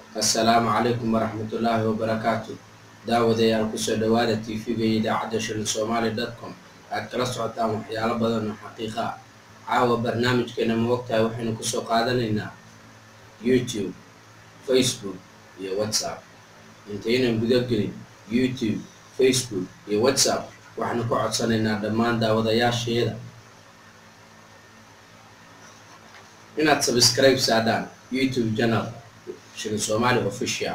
assalaamu calaykum waraxmatullaahi wabarakaatu daawadayaal kusoo dhowaada tv-ga iyo idaacadda shilin somaali dotcom aad kala socotaan waxyaalo badan oo xaqiiqa ah caawa barnaamijkeena ma ogtahay waxaynu kusoo qaadanaynaa youtube facebook iyo whatsapp intaynan gudagelin youtube facebook iyo whatsapp waxaanu ka codsanaynaa dhammaan daawadayaasheeda inaad sabscribe saadhaan youtube channel shilin somaali official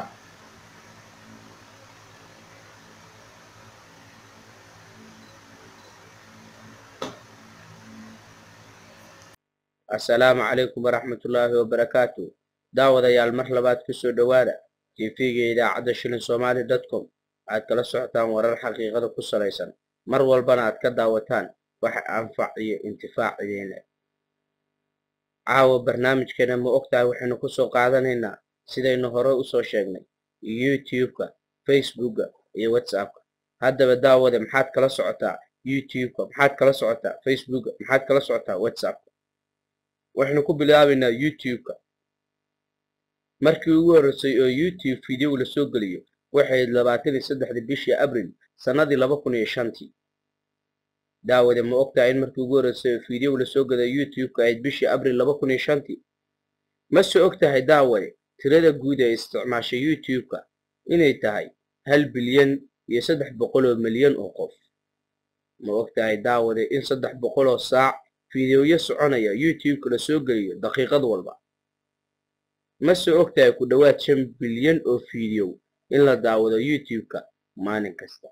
assalaamu calaykum waraxmatullaahi wabarakaatu daawadayaal mar labaad kusoo dhowaada tv-ga idaacadda shilin somaali dotcom aad kala socotaan warar xaqiiqada ku salaysan mar walbana aad ka daawataan waxa anfac iyo intifaac idiin leh caawa barnaamijkeena ma ogtahay waxaynu kusoo qaadanaynaa sidaynu hore usoo sheegnay youtube-ka facebooka iyo whatsappka haddaba daawade maxaad kala socotaa youtube-ka maxaad kala socotaa facebooka maxaad kala socotaa whatsappka waxaynu ku bilaabaynaa youtube-ka markii ugu horreysay oo youtube video lasoo geliyo waxay labaatan iyo saddexdii bishii abril sannadii laba kun iyo shantii daawade ma ogtahay in markii ugu horreysay oo video lasoo geliyo youtube-ka ahayd bishii abril laba kun iyo shantii mase og tahay daawade tirada guud ee isticmaashay youtube-ka inay tahay hal bilyan iyo saddex boqol oo milyan oo qof ma og tahay daawade in saddex boqol oo saac fideoyo soconaya youtube-ka la soo geliyo daqiiqad walba mase og tahay ku dhowaad shan bilyan oo fideow in la daawado youtube-ka maalin kasta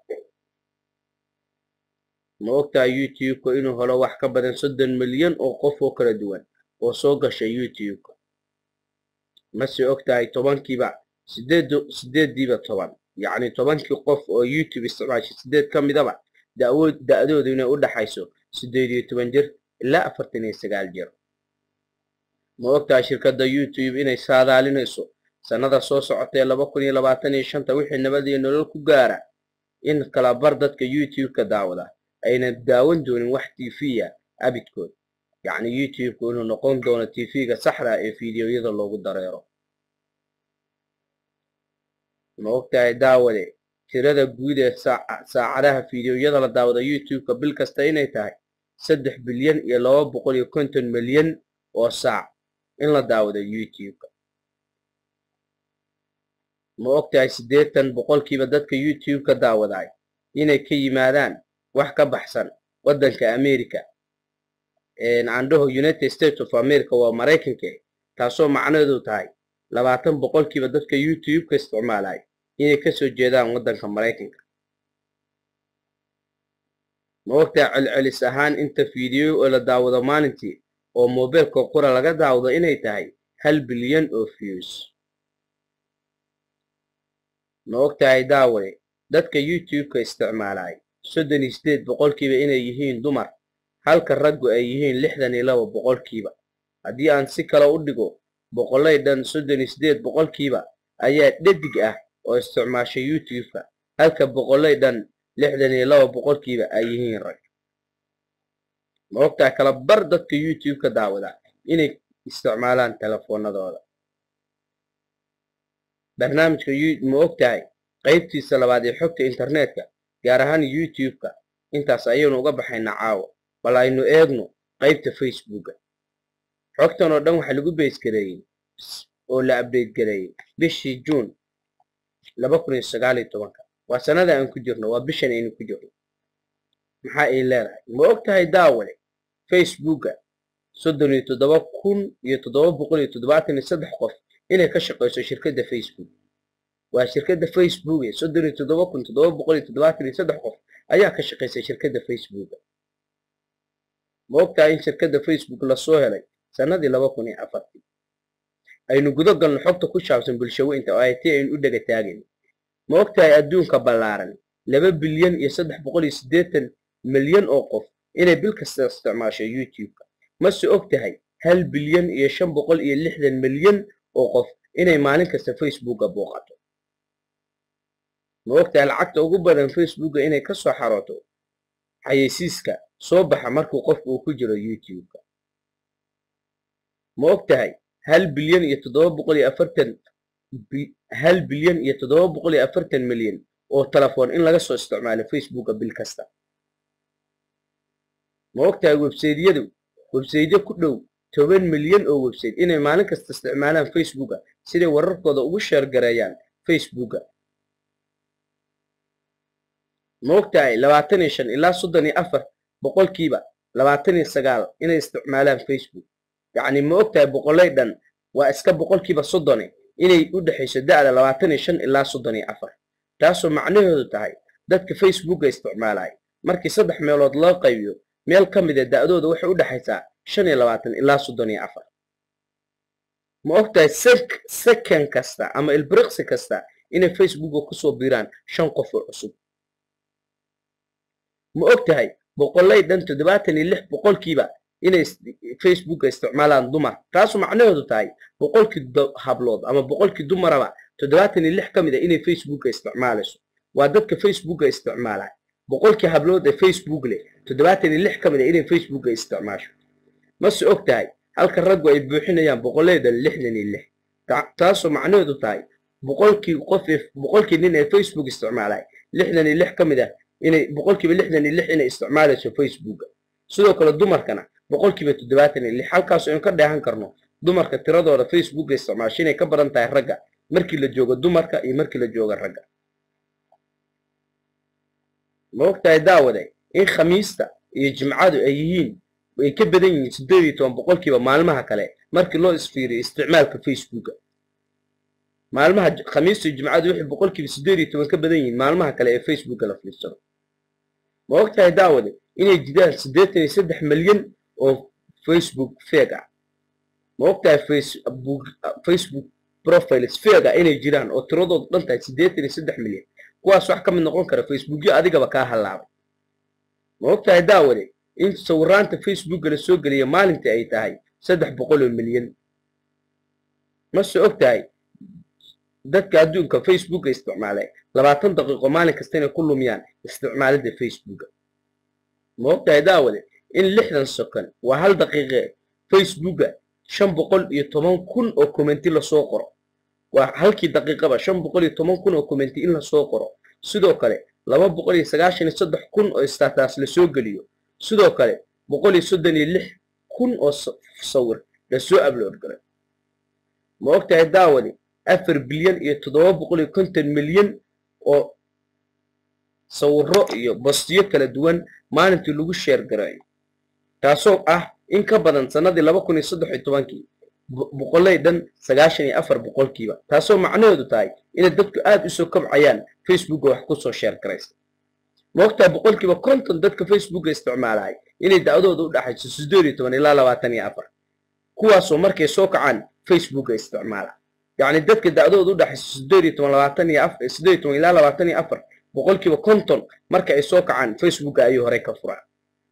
ma og tahay youtube-ka inuu helo wax ka badan soddon milyan oo qof oo kala duwan oo soo gasha youtube-ka mase og tahay tobankiiba sideed sideeddiiba toban yacni tobankii qof oo youtube isticmaashay sideed ka midaba dawood da-doodu inay u dhaxayso siddeed iyo toban jir ilaa afartan iyo sagaal jir ma og tahay shirkadda youtube inay saadaalinayso sannada soo socotee laba kun iyo labaatan iyo shanta wixii nabad iyo nolol ku gaara in kalabar dadka youtube-ka daawada ayna daawan doonin wax tv-ya abidkood yacni youtube-ku inuu noqon doono tv-ga saxda ee fideoyada loogu dareero ma og tahay daawade tirada guud ee saacadaha fideoyada la daawada youtube-ka bil kasta inay tahay saddex bilyan iyo laba boqol iyo konton milyan oo saac in la daawado youtube-ka ma og tahay siddeetan boqolkiiba dadka youtube-ka daawaday inay ka yimaadaan wax ka baxsan waddanka america andhaho united states of america waa maraykanka taasoo macnaheedu tahay labaatan boqolkiiba dadka youtube-ka isticmaalay inay kasoo jeedaan waddanka maraykanka ma ogtahay celcelis ahaan inta fiideo oo la daawado maalintii oo mobeelka qura laga daawado inay tahay hal bilyan oo views ma og tahay daawade dadka youtube-ka isticmaalay soddon iyo sideed boqolkiiba inay yihiin dumar halka raggu ay yihiin lixdan iyo laba boqolkiiba haddii aan si kale u dhigo boqolay dhan soddon iyo sideed boqolkiiba ayaa dhadig ah oo isticmaashay youtube-ka halka boqolay dhan lixdan iyo laba boqolkiiba ay yihiin rag ma ogtahay kala bar dadka youtube-ka daawada inay isticmaalaan telefoonadooda barnaamijka ma og tahay qaybtiisa labaad ee xogta internetka gaar ahaan youtube-ka intaas ayaynu uga baxaynaa caawa bal aynu eegno qaybta facebooka xogtan oo dhan waxaa lagu baysgareeyey oo la abdeyt gareeyey bishii juun laba kun iyo sagaal iyo tobanka waa sannada aan ku jirno waa bishan aynu ku jirno maxaa ay leedahay ma og tahay daawale facebooka soddon iyo toddoba kun iyo toddoba boqol iyo toddobaatan iyo saddex qof inay ka shaqayso shirkadda facebook waa shirkadda facebook ee soddon iyo toddoba kun toddoba boqol iyo toddobaatan iyo saddex qof ayaa ka shaqaysay shirkadda facebooka ma og tahay in shirkadda facebook lasoo helay sannadii laba kun iyo afartii aynu gudo galno xogta ku saabsan bulshaweynta oo ay ti aynu u dhega taagayn ma og tahay adduunka ballaaran laba bilyan iyo saddex boqol iyo siddeetan milyan oo qof inay bil kasta isticmaasho youtube-ka mase og tahay hal bilyan iyo shan boqol iyo lixdan milyan oo qof inay maalin kasta facebooka booqato ma og tahay lacagta ugu badan facebooka inay ka soo xarooto xayeysiiska soo baxa markuu qofku uu ku jiro youtube-ka ma og tahay hal bilyan iyo toddoba boqol iyo afartan hal bilyan iyo toddoba boqol iyo afartan milyan oo telefoon in laga soo isticmaalo facebooka bil kasta ma ogtahay websaydyadu websaydyo ku dhow toban milyan oo websayte inay maalin kasta isticmaalaan facebooka siday wararkooda ugu sheergareeyaan facebooka ma ogtahay labaatan iyo shan ilaa soddon iyo afar boqolkiiba labaatan iyo sagaal inay isticmaalaan facebook yacni ma ogtahay boqolay dhan waa iska boqolkiiba soddone inay u dhexayso da'da labaatan iyo shan ilaa soddon iyo afar taasoo macnaheedu tahay dadka facebooka isticmaalaya markii saddex meelood loo qaybiyo meel ka mida da'dooda waxay u dhexaysaa shan iyo labaatan ilaa soddon iyo afar ma ogtahay second kasta ama ilbiriqsi kasta inay facebooka kusoo biiraan shan qof oo cusub ma og tahay boqolay dhan toddobaatan iyo lix boqolkiiba inay facebooka isticmaalaan dumar taasu macnaheedu tahay boqolkii hablood ama boqolkii dumaraba toddobaatan iyo lix ka mid a inay facebooka isticmaalayso waa dadka facebooka isticmaalay boqolkii hablood ee facebook leh toddobaatan iyo lix ka mid a inay facebooka isticmaasho mase og tahay halka raggu ay buuxinayaan boqolleyda lixdan iyo lix taasoo macnaheedu tahay boqolkii qof boqolkii nin ee facebook isticmaalay lixdan iyo lix ka mid ah inay boqolkiiba lixdan iyo lix inay isticmaalayso facebooka sidoo kale dumarkana boqolkiiba toddobaatan iyo lix halkaas aynu ka dheehan karno dumarka tiradooda facebooka isticmaasho inay ka badan tahay ragga markii la joogo dumarka iyo markii la joogo ragga ma ogtahay daawade in khamiista iyo jimcadu ay yihiin ay ka badan yihiin siddeed iyo toban boqolkiiba maalmaha kale markii loo isfiiriyo isticmaalka facebooka maalmaha khamiista iyo jimcadu waxay boqolkiiba siddeed iyo toban ka badan yihiin maalmaha kale ee facebooka la fiirsado ma ogtahay daawade inay jiraan siddeetan iyo saddex milyan oo facebook feeg ah ma ogtahay facebook facebook profiles feeg ah inay jiraan oo tiradoodu dhan tahay siddeetan iyo saddex milyan kuwaas wax ka mid noqon kara facebookyo adigaba kaa hallaabay ma ogtahay daawade in sawiraanta facebooka la soo geliya maalintii ay tahay saddex boqol oo milyan mase og tahay dadka adduunka facebooka isticmaalay labaatan daqiiqo maalin kasta inay ku lumiyaan isticmaalidda facebooka ma og tahay daawade in lixdan second waa hal daqiiqe facebooka shan boqol iyo toban kun oo commenti lasoo qoro waa halkii daqiiqaba shan boqol iyo toban kun oo commenti in lasoo qoro sidoo kale laba boqol iyo sagaashan iyo saddex kun oo stataas lasoo geliyo sidoo kale boqol iyo soddon iyo lix kun oo sawir lasoo abload galay ma og tahay daawadi afar bilyan iyo toddoba boqol iyo konton milyan oo sawiro iyo bastiyo kala duwan maalintii lagu sheer garayo taasoo ah in ka badan sannadii laba kun iyo saddex iyo tobankii boqolay dhan sagaashan iyo afar boqolkiiba taasoo macnaheedu tahay inay dadku aad usoo kabcayaan facebooka wax kusoo sheer garaysa ma ogtahay boqolkiiba konton dadka facebooka isticmaalaya inay da'dooda u dhaxayso siddeed iyo toban ilaa labaatan iyo afar kuwaasoo markay soo kacaan facebooka isticmaala yacni dadka da'dooda u dhaxayso siddeed iyo toban labaatan iyo afar siddeed iyo toban ilaa labaatan iyo afar boqolkiiba konton marka ay soo kacaan facebooka ayuu horey ka furaa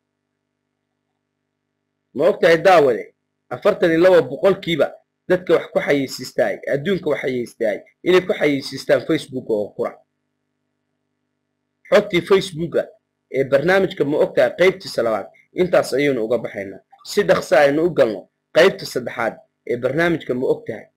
ma ogtahay daawade afartan iyo laba boqolkiiba dadka wax ku xayeysiistaay adduunka wax xayeystaay inay ku xayeysiistaan facebooka oo qura xogtii facebooka ee barnaamijka ma ogtahay qaybtiisa labaad intaas ayaynu uga baxaynaa si dhaqsa aynu u galno qaybta saddexaad ee barnaamijka ma og tahay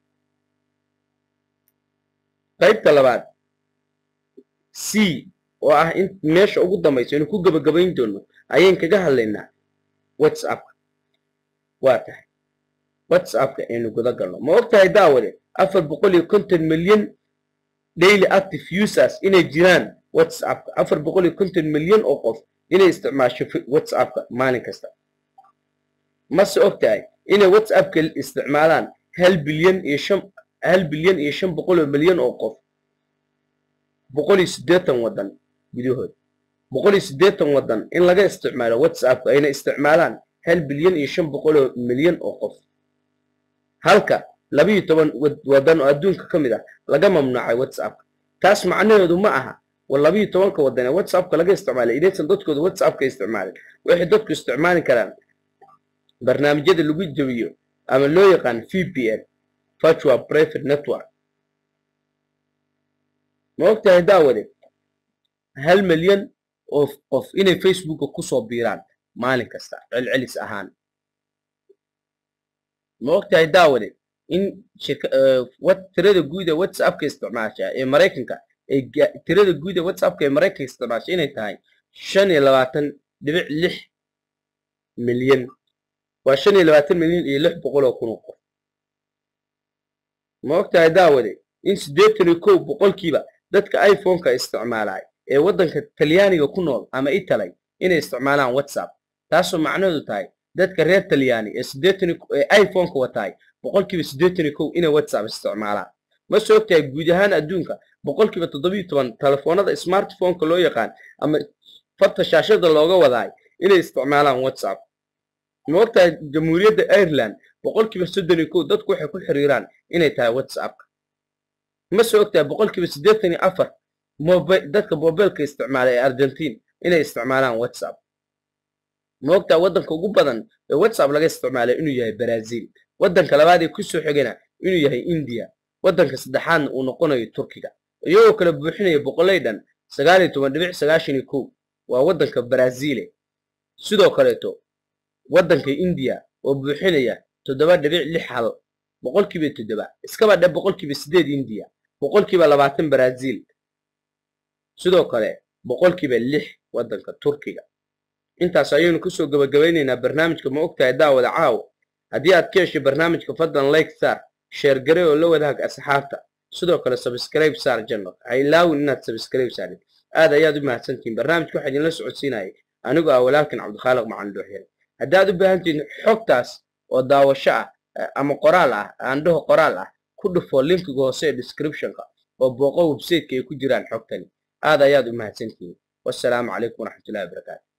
qaybta labaad c oo ah in meesha ugu dambaysa aynu ku gebagabayn doono ayaan kaga hadlaynaa whatsappka waa tahay whatsappka aynu guda galno ma og tahay daawade afar boqol iyo konton milyan daily active users inay jiraan whatsappka afar boqol iyo konton milyan oo qof inay isticmaasho whatsappka maalin kasta mase og tahay inay whatsappka isticmaalaan hal bilyan iyo shan hal bilyan iyo shan boqol oo milyan oo qof boqol iyo siddeetan waddan gudahood boqol iyo siddeetan waddan in laga isticmaalo whatsappka ayna isticmaalaan hal bilyan iyo shan boqol oo milyan oo qof halka labiyo toban waddan oo adduunka ka mid ah laga mamnuucay whatsappka taas macnaheedu ma aha war labiyo tobanka waddan ee whatsappka laga isticmaalay inaysan dadkooda whatsappka isticmaalin waxay dadku isticmaali karaan barnaamijyada lagu jabiyo ama loo yaqaan v p n virtual private network ma og tahay daawade hal milyan oo qof inay facebooka kusoo biiraan maalin kasta celcelis ahaan ma og tahay daawade in tirada guud ee whatsappka isticmaasha ee maraykanka ay tirada guud ee whatsappka ee maraykanka isticmaasha inay tahay shan iyo labaatan dhibic lix milyan waa shan iyo labaatan milyan iyo lix boqol oo kun oo qof ma ogtahay daawade in siddeetan iyo kow boqolkiiba dadka iphone-ka isticmaalay ee waddanka talyaaniga ku nool ama italay inay isticmaalaan whatsapp taasoo macnaheedu tahay dadka reer talyaani ee siddeetan ee iphone-ka wataay boqolkiiba siddeetan iyo kow inay whatsapp isticmaalaan ma soo ogtahay guud ahaan adduunka boqolkiiba toddobiyo toban telefoonada smartphone-ka loo yaqaan ama farta shaashada looga wadaay inay isticmaalaan whatsapp ma ogtahay jamhuuriyadda ireland boqolkiiba soddon iyo kow dadku waxay ku xiriiraan inay tahay whatsappka ma soo ogtahay boqolkiiba siddeetan iyo afar dadka mobilka isticmaala ee argentine inay isticmaalaan whatsapp ma ogtahay waddanka ugu badan ee whatsapp laga isticmaalay inuu yahay brazil waddanka labaad ee kusoo xigana inuu yahay india waddanka saddexaadna uu noqonayo turkiga iyagoo kala buuxinaya boqolay dhan sagaal iyo toban dhibic sagaashan iyo kow waa waddanka brazile sidoo kaleeto waddanka indiya oo buuxinaya toddoba dhibic lix hal boqolkiiba toddoba iskaba dhe boqolkiiba siddeed indiya boqolkiiba labaatan brazil sidoo kale boqolkiiba lix waddanka turkiga intaas ayaynu kusoo gabagabaynaynaa barnaamijka ma ogtahay daawada caawo haddii aad ka heshay barnaamijka fadlan like saar sheer gare oo la wadaag asxaabta sidoo kale sabscribe saar janno ha ilaawin inaad sabscribe saarid aad ayaad u mahadsantihiin barnaamijka waxaa idinla socodsiinayay anigoo ah walaalkan cabdikhaaliq macalin dhuuxyare haddaad u baahan tihiin xogtaas oo daawasho ah ama qoraal ah aandhaho qoraal ah ku dhufo linkiga hoose ee descriptionka oo booqo websayteka ay ku jiraan xogtani aad ayaad u mahadsantihiin wassalaamu calaykum waraxmatullahi wabarakaatu